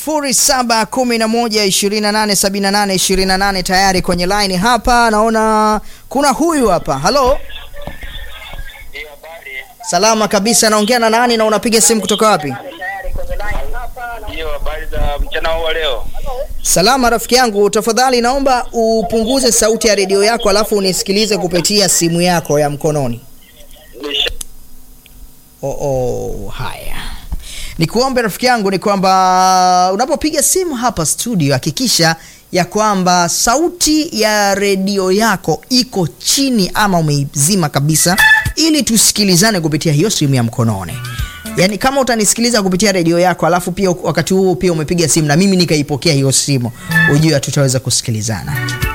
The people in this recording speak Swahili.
0711287828 tayari kwenye line hapa. Naona kuna huyu hapa. Halo, Hiyo habari. salama kabisa. Naongea na nani na unapiga simu kutoka wapi? Hiyo habari za mchana huu wa leo. Salama rafiki yangu, tafadhali naomba upunguze sauti ya redio yako alafu unisikilize kupitia simu yako ya mkononi. Nisha- Oh, oh, haya nikuombe rafiki yangu ni kwamba unapopiga simu hapa studio hakikisha ya kwamba sauti ya redio yako iko chini ama umeizima kabisa ili tusikilizane kupitia hiyo simu ya mkononi yaani kama utanisikiliza kupitia redio yako alafu pia wakati huo pia umepiga simu na mimi nikaipokea hiyo simu ujue tutaweza kusikilizana